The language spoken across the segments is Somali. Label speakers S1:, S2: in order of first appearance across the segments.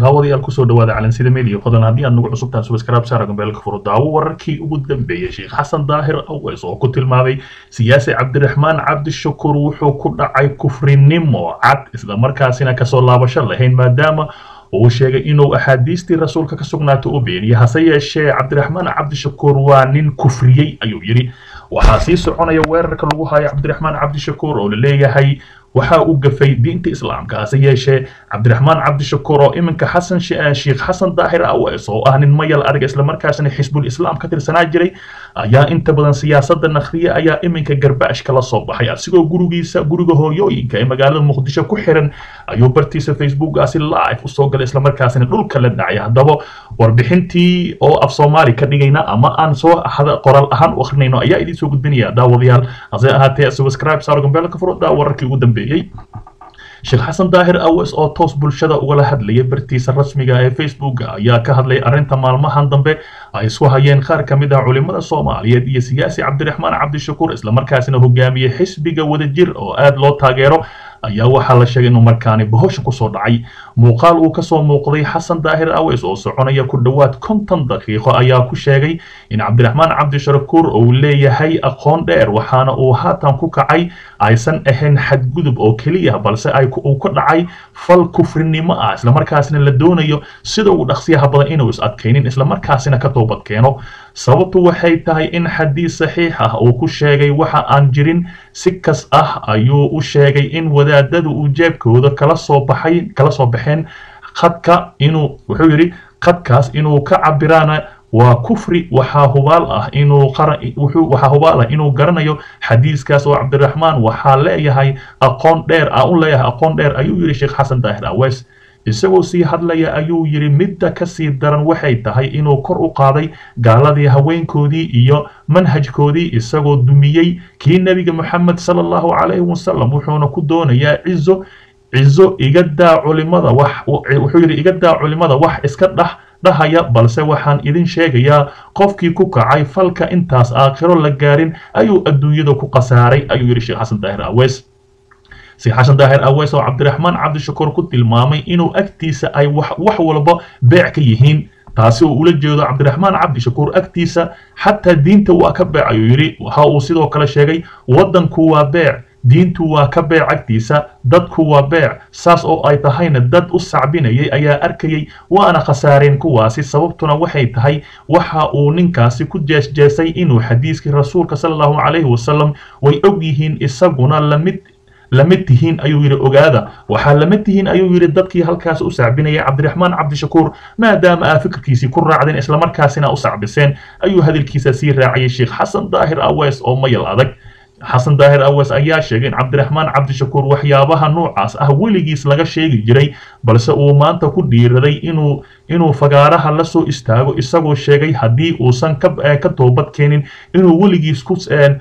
S1: daawadayaal kusoo dhawaada calansida media fadlan haddii aad nagu cusubtaan subscribe saara gambeelka furo daawo wararkii ugu dambeeyey sheekh xasan daahir aweys oo ku tilmaamay siyaasi cabdiraxmaan cabdishakuur wuxuu ku dhacay kufrinimo cad islamarkaasina kasoo laabasho lahayn maadaama uu sheegay inuu axaadiistii rasuulka ka sugnaata u beeniyay hase yeeshee cabdiraxmaan cabdishakuur waa nin kufriyey ayuu yidhi waxaa sii soconaya weerarka lagu hayo cabdiraxmaan cabdishakuur oo la leeyahay waxa uu gafay diinta islaamka hase yeeshee cabdiraxmaan cabdishakuur oo iminka xasan sheekh xasan daahir aweys oo ah nin mayal arag islamarkaasna xisbul islaam ka tirsanaa jiray ayaa inta badan siyaasada nakhriya ayaa iminka garbaash kala soo baxay asigoo gurigiisa guriga hooyooyinka ee magaalada muqdisho ku xiran ayuu bartiisa facebookaasi live usoo galay islamarkaasina dhulka la dhacay haddaba warbixintii oo af soomaali ka dhigayna ama aan soo qoraal ahaan u akrinayno ayaa idiin soo gudbinaya daawadayaal hase ahaatee subscribe saaro gambeelka furo daa wararkii ugu dambeeyey sheekh xasan daahir aweys oo toos bulshada ugala hadlayay bartiisa rasmiga ee facebooka ayaa ka hadlay arrinta maalmahan dambe ay isku hayeen qaar ka mid ah culimada soomaaliyeed iyo siyaasi cabdiraxmaan cabdishakuur islamarkaasina hogaamiyey xisbiga wadajir oo aad loo taageero ayaa waxaa la sheegay inuu markaani bohosha kusoo dhacay muuqaal uu kasoo muuqday xasan daahir aweys oo soconaya ku dhowaad konton daqiiqo ayaa ku sheegay in cabdiraxmaan cabdishakuur uu leeyahay aqoon dheer waxaana uu haatan ku kacay aysan ahayn xadgudub oo keliya balse ay uu ka dhacay fal kufrinimo ah islamarkaasina la doonayo sida uu dhaqsiyaha badan inuu is adkaynin islamarkaasina ka toobad keeno sababtu waxay tahay in xadiis saxiix ah uu ku sheegay waxa aan jirin si kas ah ayuu u sheegay in wadaadadu uu jeebkooda kala soo baxay kala soo baxeen khadka inuu wuxuu yidhi khadkaas inuu ka cabiraana waa kufri waxaa hubaal ah inuu wuxuu waxaa hubaal ah inuu garanayo xadiiskaas oo cabdiraxmaan waxaa leeyahay aqoon dheer ah u leeyahay aqoon dheer ayuu yidhi sheekh xasan daahir aweys isagoo sii hadlaya ayuu yidhi midda ka sii daran waxay tahay inuu kor u qaaday gaaladii haweenkoodii iyo manhajkoodii isagoo dumiyey kii nebiga moxamed sala allahu calayhi wasalam wuxuuna ku doonayaa cizo cizo iga daa culimada wax wuxuu yidhi iga daa culimada wax iska dhax dhahaya balse waxaan idin sheegayaa qofkii ku kacay falka intaas aakhiro la gaarin ayuu adduunyada ku khasaaray ayuu yidhi sheekh xasan daahir aweys sheekh xasan daahir aweys oo cabdiraxmaan cabdishakuur ku tilmaamay inuu agtiisa ay wax wax walba beec ka yihiin taasi oo ula jeedo cabdiraxmaan cabdishakuur agtiisa xataa diinta waa ka beec ayuu yidhi waxa uu sidoo kale sheegay waddanku waa beec diintu waa ka beec agtiisa dadku waa beec saas oo ay tahayna dad u sacbinayay ayaa arkayay waana khasaareen kuwaasi sababtuna waxay tahay waxa uu ninkaasi ku jeesjeesay inuu xadiiskii rasuulka sala allahu calayhi wasalam way og yihiin isaguna lamid lamid tihiin ayuu yidhi ogaada waxaa lamid tihiin ayuu yidhi dadkii halkaas u sacbinayay cabdiraxmaan cabdishakuur maadaama aa fikirkiisii ku raacdeen islamarkaasina u sacbiseen ayuu hadalkiisa sii raaciyay sheekh xasan daahir aweys oo mayal adag xasan daahir aweys ayaa sheegay in cabdiraxmaan cabdishakuur waxyaabaha noocaas ah weligiis laga sheegi jiray balse uu maanta ku dhiiraday inuu inuu fagaaraha la soo istaago isagoo sheegay haddii uusan ka toobad keenin inuu weligiis ku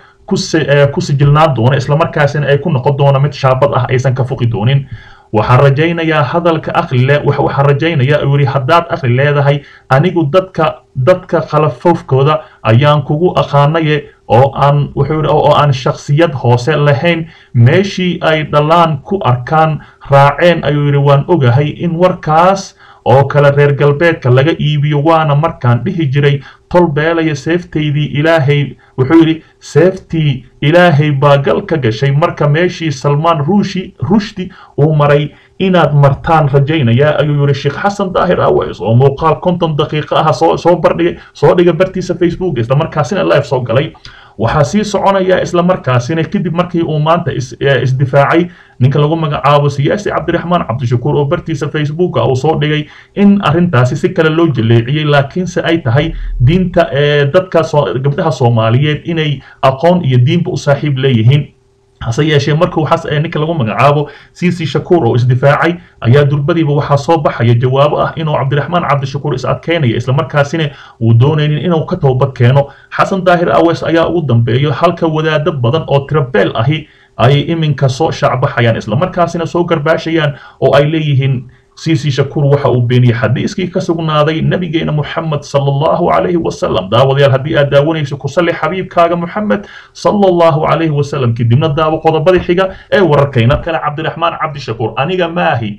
S1: ku sijilnaan doono islamarkaasina ay ku noqon doono mid shaabad ah aysan ka fuqi doonin waxaan rajaynayaa hadalka akrile waxaan rajaynayaa uu yidhi haddaad akri leedahay anigu dadka dadka khalafofkooda ayaan kugu aqaanaye oo aan wuxuu yidhi oo aan shakhsiyad hoose lahayn meeshii ay dhalaan ku arkaan raaceen ayuu yidhi waan ogahay in warkaas oo kale reer galbeedka laga iibiyo waana markaan dhihi jiray tol beelaya seeftaydii ilaahay wuxuu yidhi seeftii ilaahay baa gal ka gashay marka meeshii salmaan ruushi rushdi uu maray inaad martaan rajaynayaa ayuu yidhi sheekh xasan daahir aweys oo muuqaal konton daqiiqo ah soo soo bardhigay soo dhiga bartiisa facebook islamarkaasina live soo galay waxaa sii soconaya islamarkaasina kadib markii uu maanta isdifaacay ninka lagu magacaabo siyaasi cabdiraxmaan cabdishakuur oo bartiisa facebooka uu soo dhigay in arrintaasi si kale loo jaleeciyey laakiinse ay tahay diinta dadka gabdhaha soomaaliyeed inay aqoon iyo diinba u saaxiib leeyihiin hase yeeshee markuu ninka lagu magacaabo cici shakuur oo isdifaacay ayaa durbadiiba waxaa soo baxaya jawaabo ah inuu cabdiraxmaan cabdishakuur is adkeynaya islamarkaasina uu doonaynin inuu ka toobad keeno xasan daahir aweys ayaa ugu dambeeyo halka wadaado badan oo tirabeel ahi ay iminka soo shaacbaxayaan islamarkaasina soo garbaashayaan oo ay leeyihiin siisi shakuur waxa uu beeniyey xadiiskii ka sugnaaday nabigeena moxamed sala allahu calayhi wasalam daawadayaal haddii aad daawanayso ku salli xabiibkaaga moxamed sala allahu calayhi wasalam kadibna daawo qodobadii xiga ee wararkayna kale cabdiraxmaan cabdishakuur aniga maahi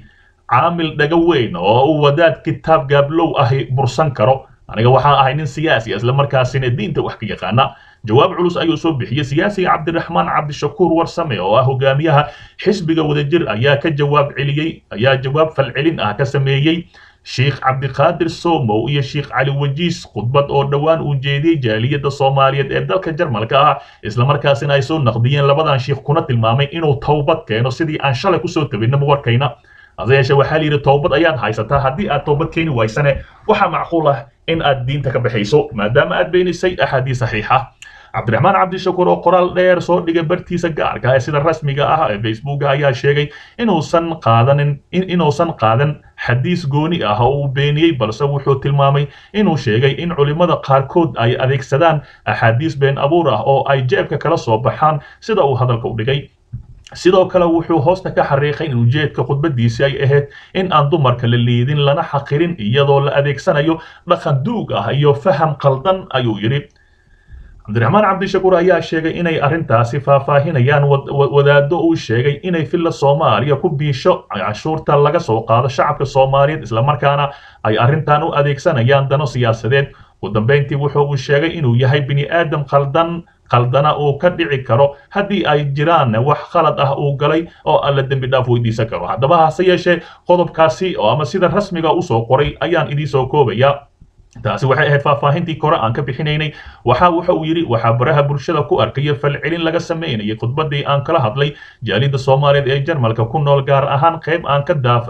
S1: caamil dhaga weyn oo uu wadaad kitaab gaablow ahi bursan karo aniga waxaan ahay nin siyaasi isla markaasina diinta wax ka yaqaana jawaab culus ayuu soo bixiyey siyaasiga cabdiraxmaan cabdishakuur warsame oo ah hogaamiyaha xisbiga wadajir ayaa ka jawaab celiyey ayaa jawaab falcelin ah ka sameeyey sheikh cabdiqaadir somow iyo sheikh cali wajiis khudbad oo dhowaan uu jeediyey jaaliyadda soomaaliyeed ee dalka jarmalka ah islamarkaasina ay soo naqdiyeen labadan sheikh kuna tilmaamay inuu towbad keeno sidii aan shalay kusoo tabinaba warkayna hase yeeshee waxaa la yidhi toobad ayaad haysataa haddii aad toobad keeni waysane waxaa macquul ah in aad diinta ka baxayso maadaama aad beenisay axaadiis saxiixa cabdiraxmaan cabdishakuur oo qoraal dheer soo dhigay bartiisa gaarka ee sida rasmiga ah ee facebooka ayaa sheegay inuusan qaadanin inuusan qaadan xadiis gooni ah oo uu beeniyey balse wuxuu tilmaamay inuu sheegay in culimmada qaarkood ay adeegsadaan axaadiis been abuur ah oo ay jeebka kala soo baxaan sida uu hadalka u dhigay sidoo kale wuxuu hoosta ka xariiqay in ujeedka khudbadiisi ay ahayd in aan dumarka la liidin lana xaqirin iyadoo la adeegsanayo dhaqan duug ah iyo faham qaldan ayuu yidhi cabdiraxmaan cabdishakuur ayaa sheegay inay arrintaasi faahfaahinayaan wadaaddo uu sheegay inay filla soomaaliya ku biisho canshuurta laga soo qaado shacabka soomaaliyeed islamarkaana ay arrintan u adeegsanayaan dano siyaasadeed ugu dambayntii wuxuu uu sheegay inuu yahay bini aadam khaldan khaldana uu ka dhici karo haddii ay jiraan wax khalad ah uu galay oo alla dembi dhaaf weydiisan karo haddaba hase yeeshee qodobkaasi oo ama sida rasmiga usoo qoray ayaan idiinsoo koobaya taasi waxay ahayd faahfaahintii kore aan ka bixinaynay waxa waxa uu yidhi waxaa baraha bulshada ku arkaya falcelin laga samaynayay khudbadii aan kala hadlay jaalida soomaaliyeed ee jarmalka ku nool gaar ahaan qayb aan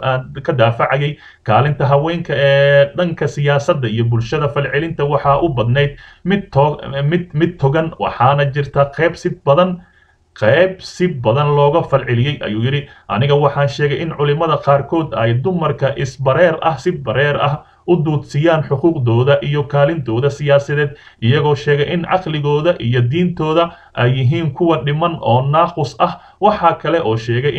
S1: ka daafacayay kaalinta haweenka ee dhanka siyaasadda iyo bulshada falcelinta waxaa u badnayd mid mid mid togan waxaana jirta qayb si badan qayb si badan looga falceliyey ayuu yidhi aniga waxaan sheegay in culimmada qaarkood ay dumarka isbareer ah si bareer ah u duudsiyaan xuquuqdooda iyo kaalintooda siyaasadeed iyagoo sheegay in caqligooda iyo diintooda ay yihiin kuwa dhiman oo naaqus ah waxaa kale oo sheegay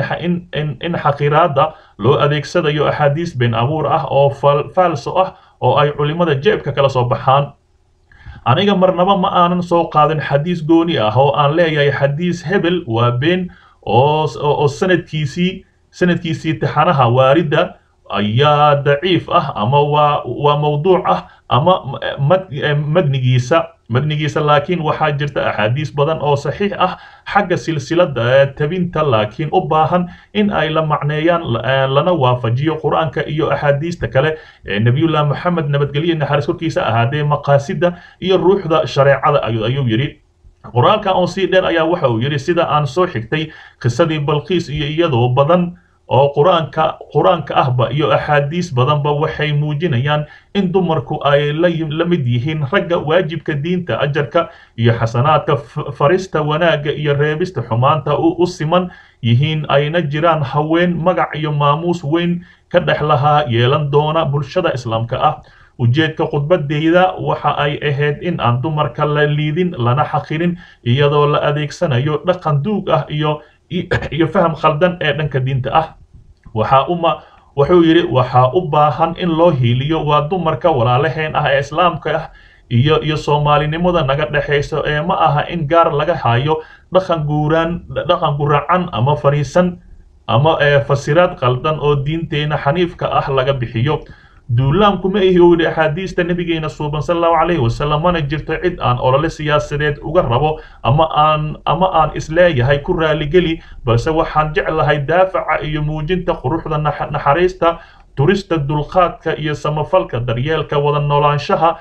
S1: in xaqiraadda loo adeegsadayo axaadiis been abuur ah oo faalso ah oo ay culimmada jeebka kala soo baxaan aniga marnaba ma aanan soo qaadin xadiis gooni ah oo aan leeyahay xadiis hebel waa been oo sanadkiisii sanadkiisii taxanaha waaridda ayaa daciif ah ama waa waa mawduuc ah ama madnigiisa madnigiisa laakiin waxaa jirta axaadiis badan oo saxiix ah xagga silsilada tabinta laakiin u baahan in ay la macneeyaan lana waafajiyo qur-aanka iyo axaadiista kale ee nebiyullah moxamed nabadgelye naxariis korkiisa ahaadee maqaasida iyo ruuxda shareecada ayuu yidhi qoraalka oo sii dheer ayaa waxa uu yidhi sida aan soo xigtay qisadii balqiis iyo iyadoo badan oo qur-aanka qur-aanka ahba iyo axaadiis badanba waxay muujinayaan in dumarku ay la mid yihiin ragga waajibka diinta ajarka iyo xasanaadka farista wanaagga iyo reebista xumaanta u siman yihiin ayna jiraan haween magac iyo maamuus weyn ka dhex lahaa yeelan doona bulshada islaamka ah ujeedka khudbadeyda waxa ay ahayd in aan dumarka la liidin lana xaqirin iyadoo la adeegsanayo dhaqan duug ah iyo iyo faham khaldan ee dhanka diinta ah waxaa uma wuxuu yidhi waxaa u baahan in loo hiiliyo waa dumarka walaalaheen ah ee islaamka ah iyo iyo soomaalinimada naga dhexayso ee ma aha in gaar laga hayo dhaqan guuraan dhaqan guracan ama fariisan ama fasiraad qaldan oo diinteena xaniifka ah laga bixiyo duulaankuma ihi uu yidhi axaadiista nabigeena suuban sal allahu calayhi wasalam mana jirto cid aan olole siyaasadeed uga rabo ama aan ama aan isleeyahay ku raaligeli balse waxaan jeclahay daafaca iyo muujinta quruxda naxariista turista dulqaadka iyo samafalka daryeelka wada noolaanshaha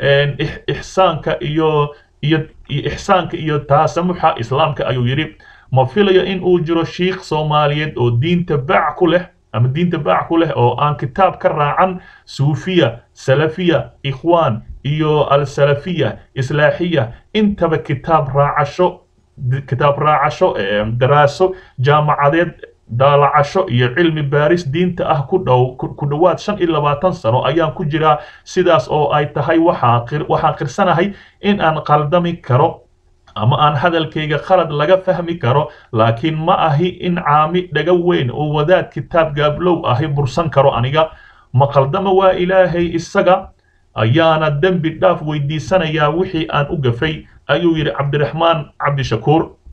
S1: ixsaanka iyo iyo ixsaanka iyo taasamuxa islaamka ayuu yidhi ma filayo in uu jiro shiikh soomaaliyeed oo diinta baac ku leh ama diinta baac ku leh oo aan kitaab ka raacan suufiya salafiya ikhwaan iyo alsalafiya islaaxiya intaba kitaab raacasho kitaab raacasho daraaso jaamacadeed daalacasho iyo cilmi baaris diinta ah ku dhow ku dhowaad shan iyo labaatan sano ayaan ku jiraa sidaas oo ay tahay waxaan qirsanahay in aan qaldami karo ama aan hadalkayga khalad laga fahmi karo laakiin ma ahi in caami dhaga weyn oo wadaad kitaab gaablow ahi bursan karo aniga ma qaldama waa ilaahay isaga ayaana dembi dhaaf weydiisanayaa wixii aan u gafay ayuu yidhi cabdiraxmaan cabdishakuur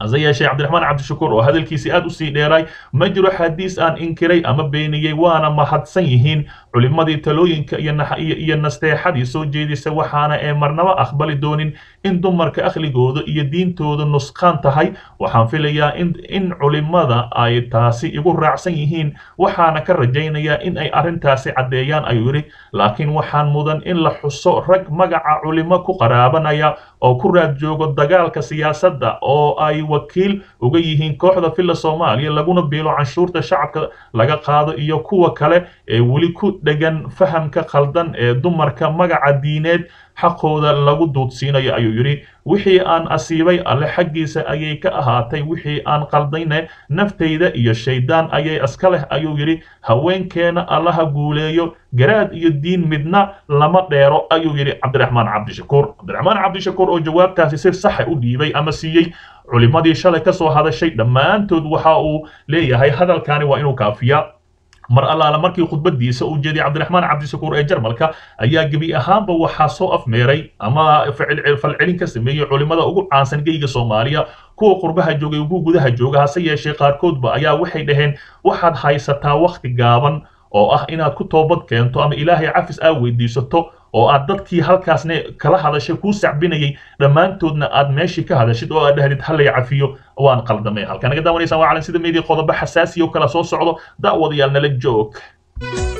S1: hase yeeshee cabdiraxmaan cabdishakuur oo hadalkiisii aad u sii dheeray ma jiro xadiis aan inkiray ama beeniyey waana mahadsan yihiin culimmadii talooyinka iyo nasteexadii soo jeedisa waxaana ee marnaba aqbali doonin in dumarka akhligooda iyo diintooda nusqaan tahay waxaan filayaa in culimmada ay taasi igu raacsan yihiin waxaana ka rajaynayaa in ay arrintaasi caddeeyaan ayuu yidhi laakiin waxaan mudan in la xuso rag magaca culimo ku qaraabanaya oo ku raad joogo dagaalka siyaasadda oo ay wakiil uga yihiin kooxda filla soomaaliya laguna biilo canshuurta shacabka laga qaado iyo kuwa kale ee weli ku dhegan fahamka khaldan ee dumarka magaca diineed xaqooda lagu duudsiinayo ayuu yidhi wixii aan asiibay alle xaggiisa ayay ka ahaatay wixii aan qaldayne naftayda iyo shayddaan ayay iska leh ayuu yidhi haweenkeena allaha guuleeyo garaad iyo diin midna lama dheero ayuu yidhi cabdiraxmaan cabdishakuur cabdiraxmaan cabdishakuur oo jawaabtaasi si saxa u dhiibay ama siiyey culimmadii shalay ka soo hadashay dhammaantood waxa uu leeyahay hadalkani waa inuu kaafiyaa mar allaala markii khudbadiisa uu jeediyay cabdiraxmaan cabdishakuur ee jarmalka ayaa gebi ahaanba waxaa soo afmeeray ama falcelin ka sameeyey culimmada ugu caansan geyga soomaaliya kuwa qurbaha joogay ugu gudaha jooga hase yeeshee qaarkoodba ayaa waxay dhaheen waxaad haysataa wakhti gaaban oo ah inaad ku toobad keento ama ilaahay cafis aa weydiisato oo aad dadkii halkaasna kala hadashay kuu sacbinayay dhammaantoodna aad meeshii ka hadashid oo aad dhahdid hallay cafiyo waan qaldamay halkaa naga daawanaysaan waa calan sida meedii qodobo xasaasiya oo kala soo socdo da'wadayaal nala joog